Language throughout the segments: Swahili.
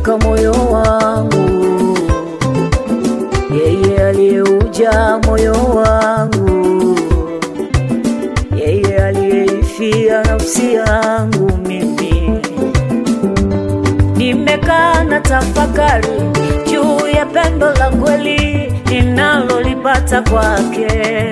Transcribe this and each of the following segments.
aliyeuteka moyo wangu, yeye aliyeuja moyo wangu, yeye aliyeifia nafsi yangu mimi. Nimekaa na tafakari juu ya pendo la kweli ninalolipata kwake.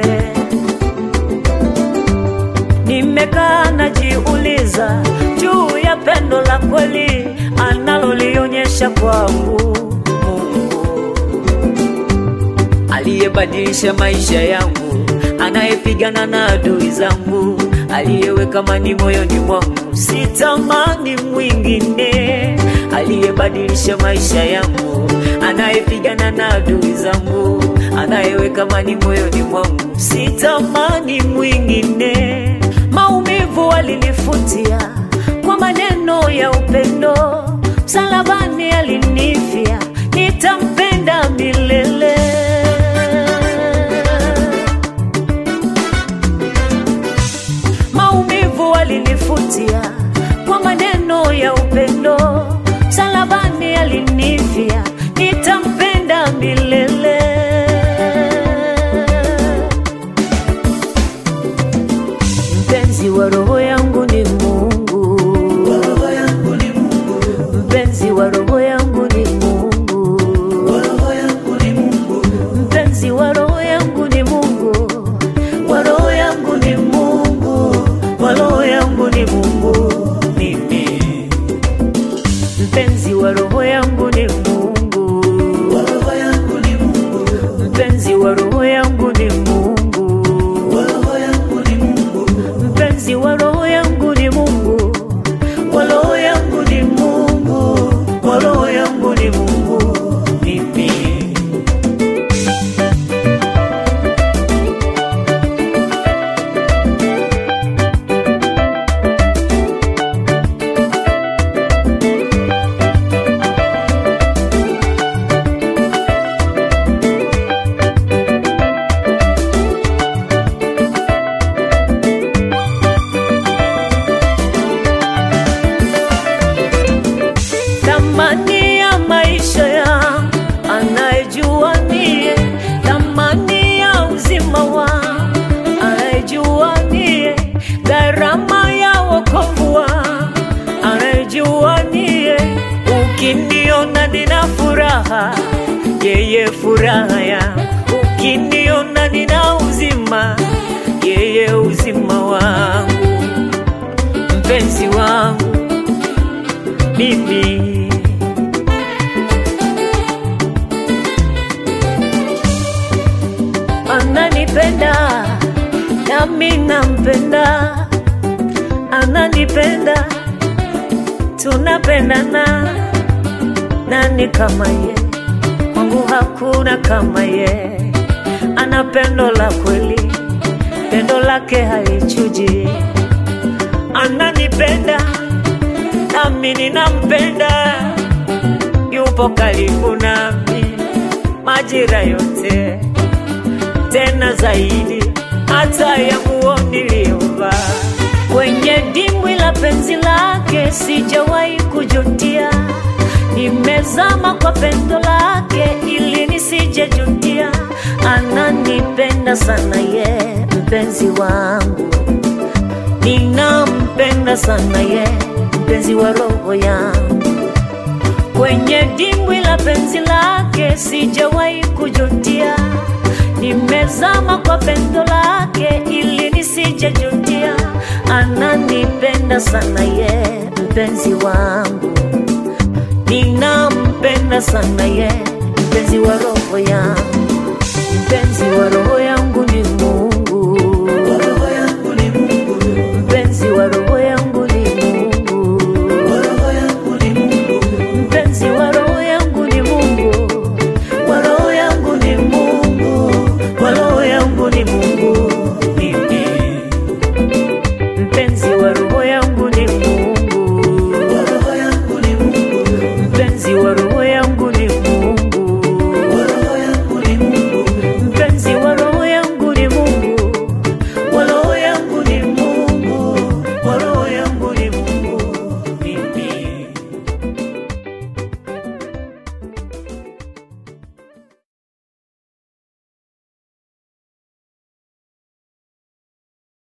Nimekaa najiuliza juu ya pendo la kweli analolionyesha kwangu. Mungu aliyebadilisha maisha yangu, anayepigana na adui zangu, aliyeweka amani moyoni mwangu, sitamani mwingine. Aliyebadilisha maisha yangu, anayepigana na adui zangu, anayeweka amani moyoni mwangu, sitamani mwingine. Maumivu alinifutia kwa maneno ya upendo, msalabani alinifia, nitampenda milele. Maumivu alinifutia kwa maneno ya upendo, msalabani alinifia, nitampenda milele. Mpenzi wa roho yangu ni Mungu, mpenzi wa roho yangu ni Mungu, mpenzi wa roho yangu ni Mungu, wa roho yangu ni Mungu, wa roho yangu ni Mungu mimi. Mpenzi wa roho yangu ni Mungu, mpenzi wa roho yangu ni Mungu, mpenzi wa roho yangu ni Mungu, wa roho yangu ni Mungu, wa roho yangu ni Mungu mimi. thamani ya maisha yangu anayejua niye, thamani ya uzima wangu anayejua niye, gharama ya wokovu wangu anayejua niye. Ukiniona nina furaha, yeye furaha yangu. Ukiniona nina uzima, yeye uzima wangu, mpenzi wangu mimi ananipenda nami nampenda, ananipenda tunapendana. Nani kama ye? Kwangu hakuna kama ye. Ana pendo la kweli, pendo lake halichuji. Ananipenda nami ninampenda, yupo karibu nami majira yote, tena zaidi hata ya nguo niliyovaa. Kwenye dimbwi la penzi lake sijawahi kujutia, nimezama kwa pendo lake ili nisijejutia. Ananipenda sana ye, mpenzi wangu ninampenda sana ye, mpenzi wa roho yangu. Kwenye dimbwi la penzi lake sijawahi kujutia, nimezama kwa pendo lake ili nisijejutia. Ananipenda sana ye, mpenzi wangu, ninampenda sana ye, mpenzi wa roho yangu, mpenzi wa roho yangu.